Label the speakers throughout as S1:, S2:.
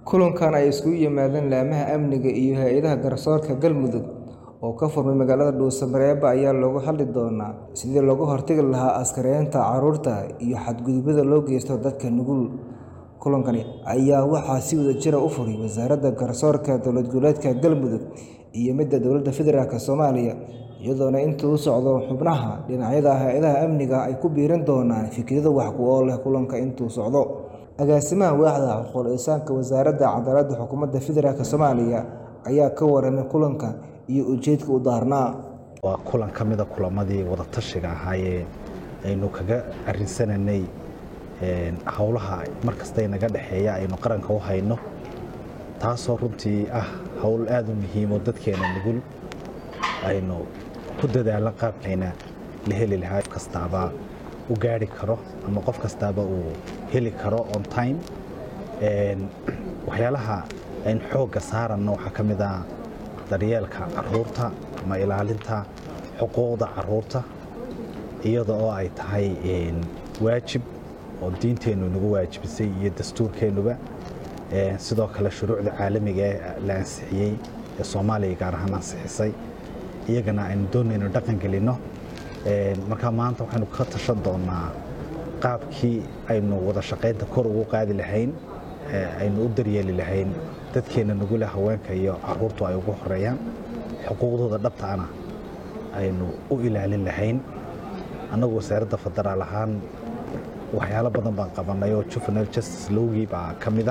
S1: Kulankan ay isugu yimaadeen laamaha amniga iyo hay'adaha garsoorka Galmudug oo ka furmay magaalada Dhuuso-Mareeba ayaa looga hadli doonaa sidii looga hortagi lahaa askaraynta carruurta iyo xadgudubyada loo geysto dadka nugul. Kulankan ayaa waxaa si wadajir ah u furay Wasaaradda Garsoorka Dowlad Goboleedka Galmudug iyo midda Dowladda Federaalk Soomaaliya, iyadoona inta uu socdo xubnaha dhinacyada hay'adaha amniga ay ku biirin doonaan fikrado wax ku ool ah kulanka intuu socdo. Agaasimaha Waaxda Xuquuq-Insaanka Wasaaradda Cadaaladda Xukuumadda Federaalk Soomaaliya ayaa ka warramay kulanka iyo ujeedka uu daarnaa.
S2: waa kulan ka mid a kulamadii wada-tashiga ahaayee aynu kaga arrinsananay howlaha markasta inaga dhexeeya aynu qaranka u hayno taasoo runtii ah howl aad u muhiim oo dadkeena nugul aynu ku dadaalan qaabkayna la heli lahaa qof kastaaba u gaari karo ama qof kastaaba uu heli karo on time waxyaalaha aynu xoogga saaranno waxaa ka mid ah daryeelka carruurta ama ilaalinta xuquuqda carruurta iyada oo ay tahay waajib oo diinteennu nagu waajibisay iyo dastuurkeennuba sidoo kale shuruucda caalamiga ee la ansixiyey ee soomaaliya gaar ahaan ansixisay iyagana aynu doonayno dhaqan gelinno marka maanta waxaynu ka tashan doonaa qaabkii aynu wada shaqaynta kor ugu qaadi lahayn aynu u daryeeli lahayn dadkeenna nugula haweenka iyo carruurtu ay ugu horeeyaan xuquuqdooda dhabtaana aynu u ilaalin lahayn annagu wasaaradda federaal ahaan waxyaalo badan baan qabannay oo juvenile justice lowgii baa ka mida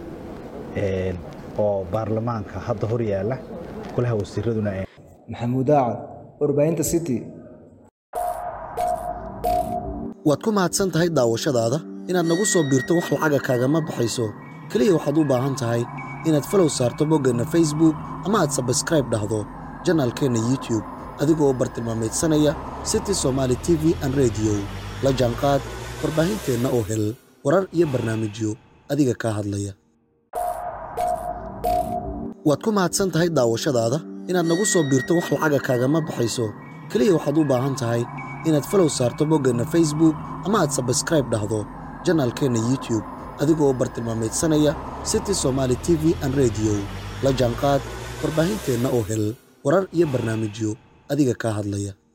S2: oo baarlamaanka hadda hor yaalla golaha wasiiraduna
S1: Maxamuud Aacad, Warbaahinta City.
S3: waad ku mahadsan tahay daawashadaada inaad nagu soo biirto wax lacaga kaagama baxayso keliya waxaad u baahan tahay inaad falow saarto boggeenna facebook ama aad sabskraib dhahdo janaalkeenna youtube adigoo bartilmaameedsanaya city somaali t v an rediyo la jaanqaad warbaahinteenna oo hel warar iyo barnaamijyo adiga kaa hadlaya waad ku mahadsan tahay daawashadaada inaad nagu soo biirto wax lacaga kaagama baxayso keliya waxaad u baahan tahay inaad falow saarto boggeenna facebook ama aad sabskraib dhahdo janaalkeenna youtube adigoo bartilmaameedsanaya city somaali t v an rediyo la jaanqaad warbaahinteenna oo hel warar iyo barnaamijyo adiga kaa hadlaya